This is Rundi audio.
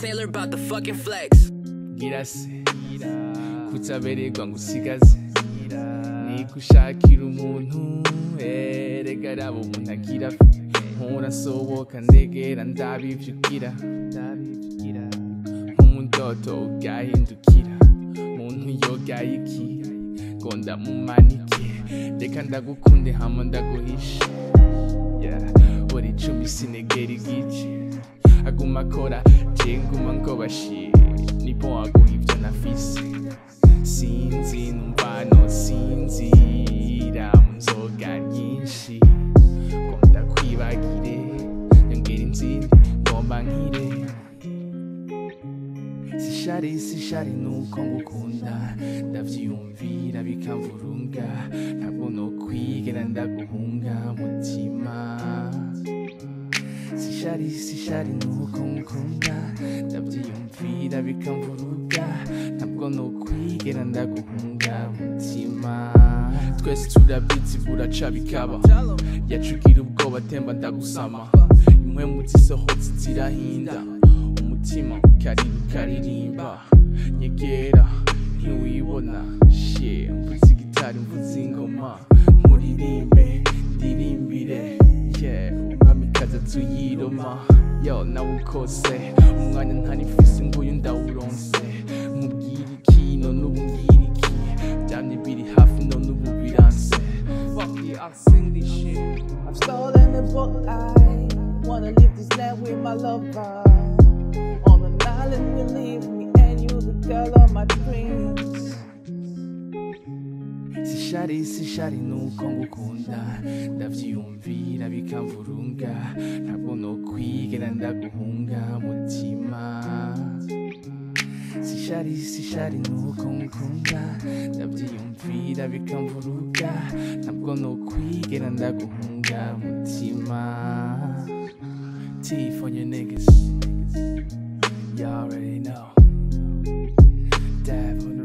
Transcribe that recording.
Taylor about the fucking flex. girase kutabererwa ngo usigaze ni gushakira umuntu erega raba umuntu agira mpora nsohoka ndegera ndabivyugira nk'umudodo ugahindukira muntu yogaye iki ngo ndamumanike reka ndagukunde hama ndaguhishe yeah. buri icumi sinegera igice aguma akora je nguma ngo bashire nipo aguha ivyo nafise sinzi numva nosinzira mu nzoga nyinshi ngo ndakwibagire nyongera inzira ngomba nkire sishari sishari nuko ngukunda ndavyiyumvira bikamvurunga ntabwo nokwigera ndaguhunga mutima sishari sishari nuko ngukunda ndavyiyumvira bikamvuruga ntabwo nokwigera ndaguhunga mutima twese turabizi buraca bikaba yacugira ubwoba temba ndagusama impwemu zisohotse zirahinda umutima ukarira ukaririmba nyegera ntiwibona she mvuze igitari mvuze ingoma muririmbe ndirimbire yeah umwamikazi atuyiroma yo nawe ukose umwanya ntanifise nguyu ndawuronse mubwira iki none ubu ngira iki byamye biri hafi none ubu biranse Fuck it, I'll sing this shit I've stolen the book. I wanna live this life with my lover. On an island, we leave me and you, the girl of my dreams. sishari sishari nuko ngukunda ndavyiyumvira bikamvurunga ntabwo nokwigera ndaguhunga mutima sishari sishari nuko ngukunda ndavyiyumvira bikamvuruga ntabwo nokwigera ndaguhunga mutima T for your niggas you already know Dab on the